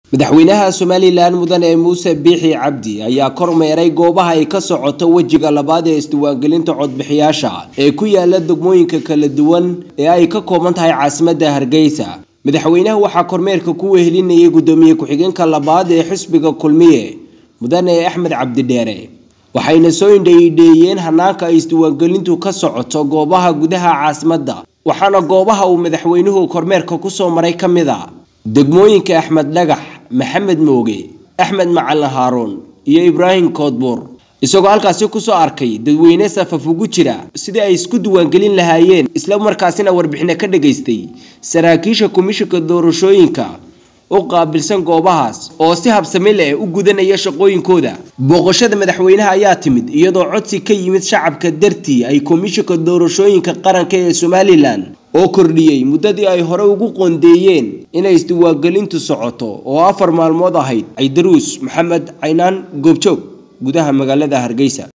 madaxweynaha somalilan mudane muuse biixi cabdi ayaa kormeeray goobaha ay ka socoto wejiga labaad ee isdiiwaangelinta codbixiyaasha ee ku yaala degmooyinka kala duwan ee ay ka kooban tahay caasimadda hargeysa madaxweynaha waxaa kormeerka ku wehelinayay guddoomiye ku-xigeenka labaad ee xisbiga kulmiye mudane axmed cabdidheere waxayna soo indhaydheeyeen hanaanka ay isdiiwaangelintu ka socoto goobaha gudaha caasimadda waxaana goobaha uu madaxweynuhu kormeerka kusoo maray ka mid a degmooyinka axmed dhagax maxamed mooge axmed macalin haaruun iyo ibraahim koodbuur isagoo halkaasi kusoo arkay dadweyne safaf ugu jira sidii ay isku diiwaangelin lahaayeen isla markaasina warbixino ka dhagaystay saraakiisha komishinka doorashooyinka u qaabilsan goobahaas oo si habsami leh u gudanaya shaqooyinkooda booqashada madaxweynaha ayaa timid iyadoo codsi ka yimid shacabka dartii ay komishinka doorashooyinka qaranka ee somalilan oo kordhiyey muddadii ay hore ugu qoondeeyeen inay isdiiwaangelintu socoto oo afar maalmood ahayd caydaruus maxamed caynaan goobjoog gudaha magaalada hargeysa